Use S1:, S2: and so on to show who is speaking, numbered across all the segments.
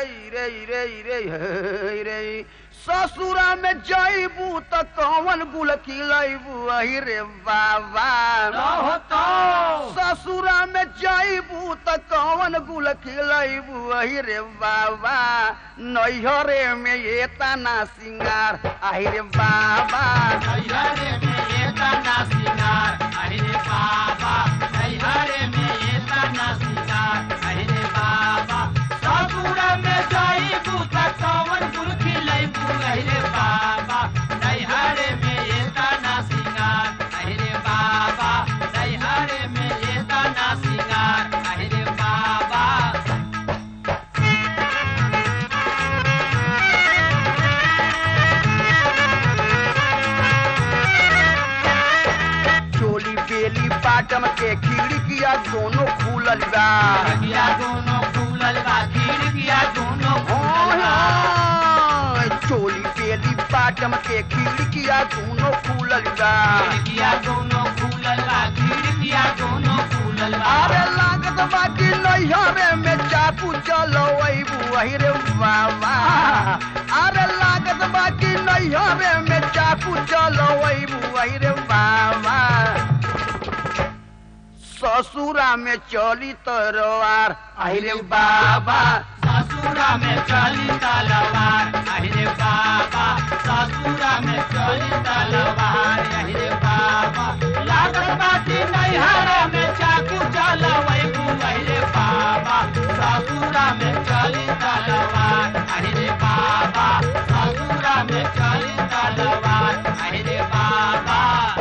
S1: रे रे रे रे हे रे ससुरा में जईबू त कौन गुल खिलैबू अहि रे बाबा
S2: रहो तो
S1: ससुरा में जईबू त कौन गुल खिलैबू अहि रे बाबा नैहरे में ये तना सिंगार आहि रे बाबा
S2: नैहरे में ये तना सिंगार अरे बाबा नैहरे में ये तना सिंगार अरे बाबा ससुर में जाई बूता कवन गुल खिलाई अरे बाबा नैहरे में ये तना सिंगार अरे बाबा नैहरे में ये तना सिंगार अरे बाबा
S1: चोली बेली बाटम के खिड़किया दोनों खुलल बा
S2: खिड़किया दोनों खुलल बा खिड़किया दोनों खुलल बा
S1: हाँ, चोली बेली बाटम के खिड़किया दोनों खुलल बा
S2: खिड़किया दोनों खुलल बा खिड़किया दोनों खुलल बा
S1: अरे लागत बाकी नैहरे में चाकू चलो वही रे बाबा अरे लागत बाकी नैहरे में चाकू चलो वही रे बाबा ससुरा में चली तरवार आई रे बाबा
S2: ससुरा में चली तलवार अरे बाबा ससुरा में चली तलवार अरे बाबा लागत बाटी नैहरा में चाकू चलवै अरे बाबा ससुरा में चली तलवार अरे बाबा ससुरा में चली तलवार अरे बाबा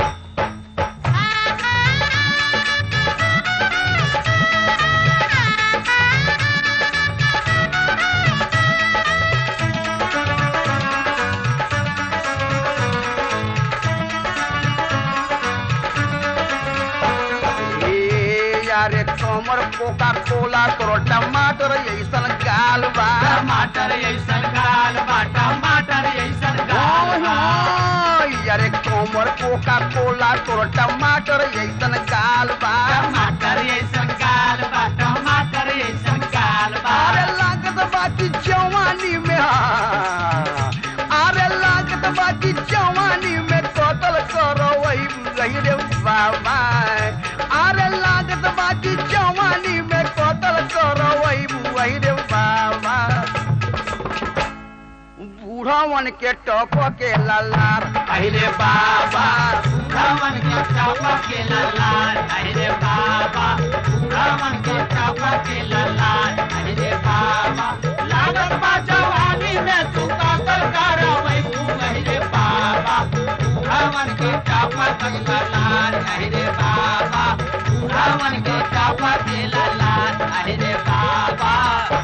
S1: ए यारे कमर कोका कोला तोर टमाटर ऐसन गाल बा
S2: टमाटर ऐसन गाल बा टमाटर ऐसन गाल बा
S1: यारे कमर कोका कोला तोर टमाटर ऐसन गाल बा
S2: टमाटर ऐसन गाल बा टमाटर ऐसन गाल बा
S1: अरे लागत बाकी जवानी में हाँ। अरे लागत बाकी जवानी में कतल करो वही गई रे बाबा अरे लागत बाकी जवानी में कतल करो वही वही रे बाबा बूढ़ावन के टप के ललार
S2: अरे बाबा बुढ़ावन के चापा के ललाल अरे बाबा बुढ़ावन के चापा के ललाल अरे बाबा लागत बा जवानी में तू कातल करवै तू अरे बाबा बुढ़ावन के चापा के ललाल अरे बाबा बुढ़ावन के चापा के ललाल अरे बाबा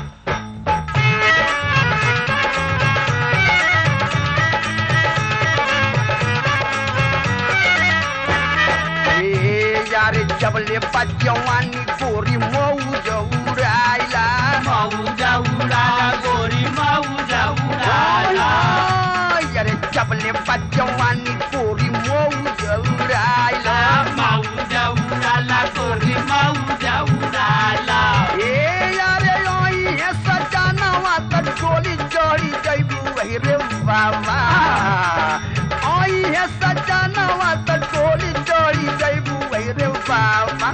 S1: ए यारे जबले बजवानी गोरी मऊ जौराइला
S2: मौजा उड़ाला गोरी मौजा उड़ाला
S1: यारे जबले बजवानी गोरी मऊ जौराइला
S2: मौजा उड़ाला गोरी मौजा उड़ाला
S1: ए यारे ओई है सजानवा त डोली चढ़ी जइबू वही रे बाबा ओई है सजानवा त डोली चढ़ी जइबू वही रे बाबा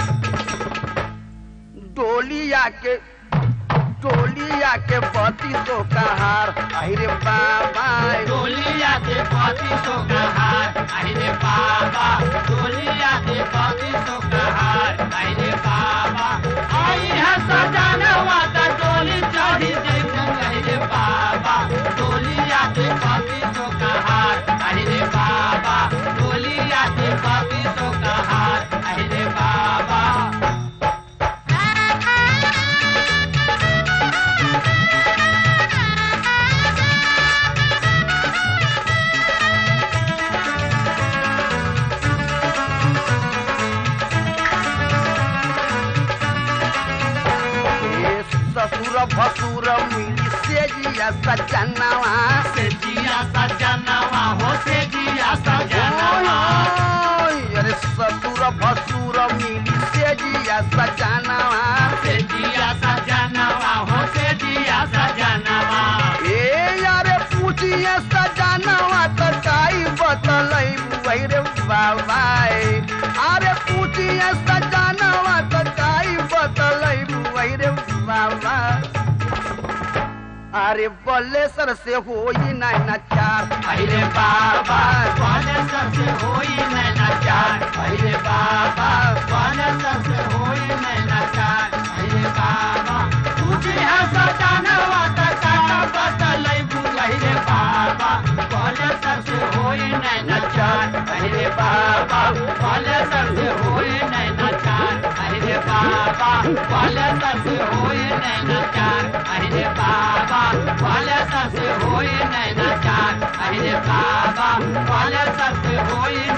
S1: डोलिया के डोलिया के बत्ती तो कहार आई रे बाबा
S2: डोलिया के पति तो कहार अरे बाबा डोलिया के पति तो कहार अरे बाबा आई है सजानवा त डोली चढ़ी जैसे अरे बाबा डोलिया के पति तो कहार अरे बाबा डोलिया के पति तो कहार अरे बाबा
S1: ए ससुर भसुर मिली से जिया सजनवा
S2: से जिया सजनवा हो से जिया सजनवा
S1: अरे ससुर भसुर मिली से जिया सजनवा
S2: से जिया सजनवा हो से जिया सजनवा
S1: बाबा अरे बल्लेसर से होई नैना चार
S2: अरे बाबा वाले सबसे होई नैना चार अरे बाबा वाले सबसे होई नैना चार अरे बाबा तुझे है सजाना वाता काटा बदलै अरे बाबा वाले सबसे होई नैना चार अरे बाबा वाले सबसे होई नैना चार अरे बाबा वाले सबसे होई नैना चार अरे बाबा वाले सबसे होई नैना चार अरे बाबा वाले सबसे होई